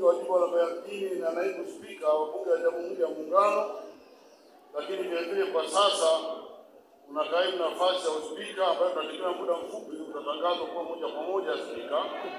wa jimbo la Mbeya mjini na naibu spika wa bunge la Jamhuri ya Muungano, lakini vile vile kwa sasa una kaimu nafasi ya uspika ambayo tunategemea muda mfupi utatangazwa kuwa moja kwa moja spika.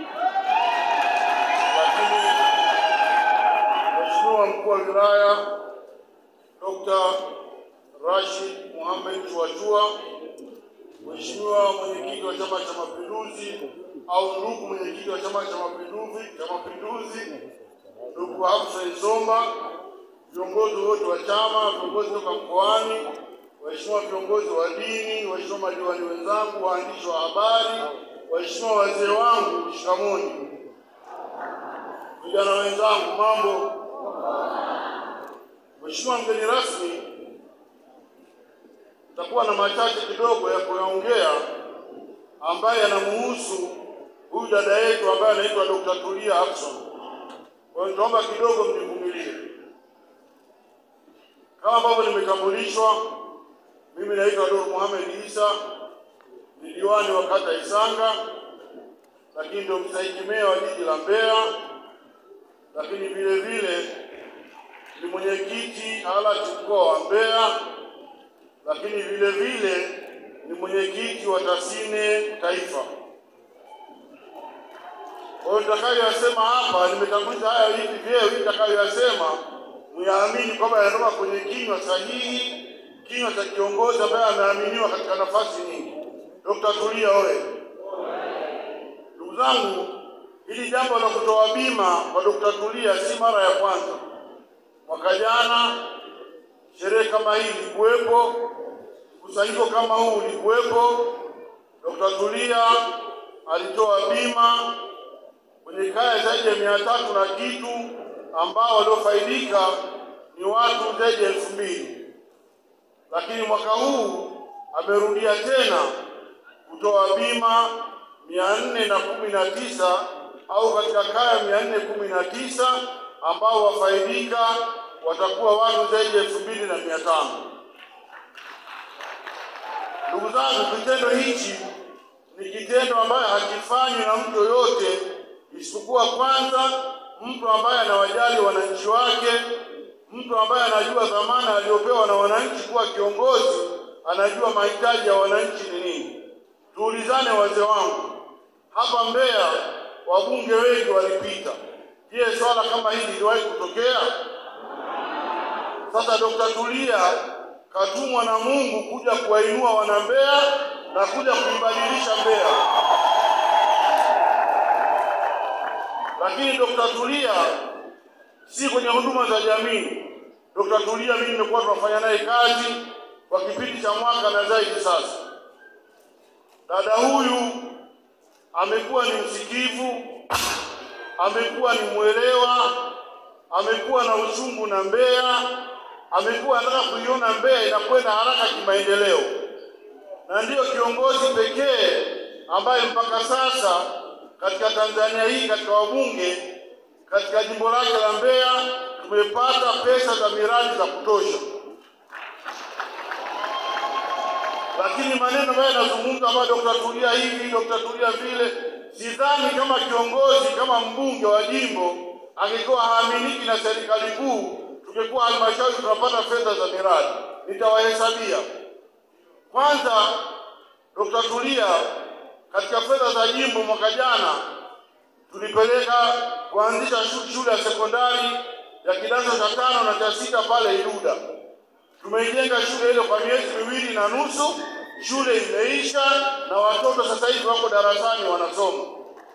Lakini Mheshimiwa mkuu wa wilaya Dr. Rashid Mohamed Chuachua, Mheshimiwa mwenyekiti wa Chama cha Mapinduzi au ndugu mwenyekiti wa Chama cha Mapinduzi cha Mapinduzi, ndugu Hafsa Isomba, viongozi wote wa chama, viongozi toka mkoani, waheshimiwa viongozi wa dini, waheshimiwa madiwani wenzangu, waandishi wa habari, waheshimiwa wazee wangu, shikamoni. Vijana wenzangu, mambo. Mheshimiwa mgeni rasmi, takuwa na machache kidogo ya kuyaongea ambaye yanamuhusu huyu dada yetu ambaye anaitwa Dr. Tulia Ackson. Kwa hiyo nitaomba kidogo mnivumilie. Kama ambavyo nimetambulishwa, mimi naitwa Dr. Mohamed Isa, ni diwani wa kata Isanga, lakini ndio mstahiki meya wa jiji la Mbeya, lakini vile vile ni mwenyekiti alati mkoa wa Mbeya, lakini vile vile ni mwenyekiti wa Tasine Taifa. Kwa hiyo nitakayoyasema hapa, nimetanguliza haya hivi vyeo, hivi nitakayoyasema muyaamini kwamba yanatoka kwenye kinywa sahihi, kinywa cha kiongozi ambaye ameaminiwa katika nafasi nyingi. Dr. Tulia oye! Ndugu zangu, hili jambo la kutoa bima kwa Dr. Tulia si mara ya kwanza. Mwaka jana sherehe kama hii ilikuwepo, mkusanyiko kama huu ulikuwepo. Dr. Tulia alitoa bima kwenye kaya zaidi ya mia tatu na kitu ambao waliofaidika ni watu zaidi ya elfu mbili lakini mwaka huu amerudia tena kutoa bima mia nne na kumi na tisa au katika kaya mia nne kumi na tisa ambao wafaidika watakuwa watu zaidi ya elfu mbili na mia tano. Ndugu zangu, kitendo hichi ni kitendo ambayo hakifanywi na mtu yoyote isipokuwa kwanza mtu ambaye anawajali wananchi wake, mtu ambaye anajua dhamana aliyopewa na wananchi kuwa kiongozi, anajua mahitaji ya wananchi ni nini. Tuulizane wazee wangu, hapa Mbeya wabunge wengi walipita. Je, swala kama hili liliwahi kutokea? Sasa Dr. Tulia katumwa na Mungu kuja kuwainua wana Mbeya na kuja kuibadilisha Mbeya. Lakini Dr. Tulia si kwenye huduma za jamii. Dr. Tulia mimi nimekuwa tunafanya naye kazi kwa kipindi cha mwaka na zaidi sasa. Dada huyu amekuwa ni msikivu, amekuwa ni mwelewa, amekuwa na uchungu na Mbeya, amekuwa anataka kuiona Mbeya inakwenda haraka kimaendeleo, na ndiyo kiongozi pekee ambaye mpaka sasa katika Tanzania hii katika wabunge katika jimbo lake la Mbeya tumepata pesa za miradi za kutosha, lakini maneno ambayo yanazungumza ambayo Dr. Tulia hivi Dr. Tulia vile, sidhani kama kiongozi kama mbunge wa jimbo angekuwa haaminiki na serikali kuu, tungekuwa halmashauri tunapata fedha za miradi. Nitawahesabia kwanza. Dr. Tulia katika fedha za jimbo mwaka jana tulipeleka kuanzisha shule ya sekondari ya kidato cha tano na cha sita pale Iluda. Tumeijenga shule ile kwa miezi miwili na nusu, shule imeisha na watoto sasa hivi wako darasani wanasoma.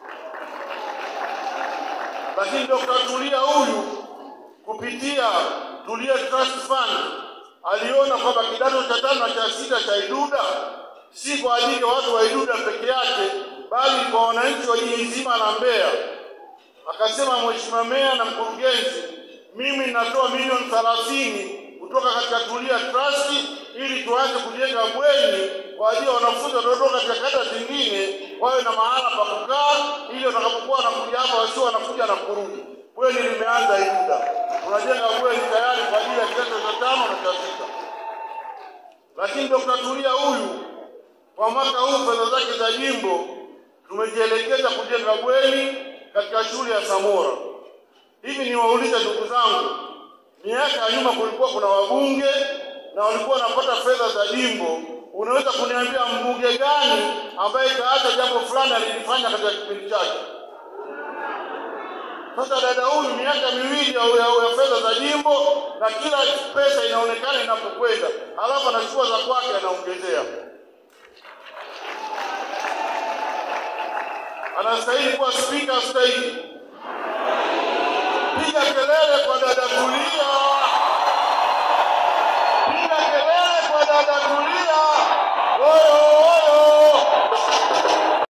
Lakini Dr. Tulia huyu kupitia Tulia Trust Fund aliona kwamba kidato cha tano na cha sita cha Iluda si kwa ajili ya watu wa Iluda peke yake, bali kwa wananchi wa jiji zima la Mbeya. Akasema, Mheshimiwa Meya na mkurugenzi, mimi ninatoa milioni thelathini kutoka katika Tulia Trust ili tuanze kujenga bweni kwa ajili ya wanafunzi wanaotoka katika kata zingine wawe na mahala pa kukaa, ili watakapokuwa wanakuja hapa wasio wanakuja na kurudi. Bweni limeanza Iluda, tunajenga bweni tayari kwa ajili ya kidato cha tano na cha sita. Lakini Dr. Tulia huyu kwa mwaka huu fedha zake za jimbo tumejielekeza kujenga bweni katika shule ya Samora. Hivi niwaulize ndugu zangu, miaka ya nyuma kulikuwa kuna wabunge na walikuwa wanapata fedha za jimbo. Unaweza kuniambia mbunge gani ambaye kaacha jambo fulani alilifanya katika kipindi chake? Sasa dada huyu miaka miwili ya, ya, ya fedha za jimbo na kila pesa inaonekana inapokwenda, halafu anachukua za kwake anaongezea. Anastahili kuwa spika stahili. Piga kelele kwa dada Tulia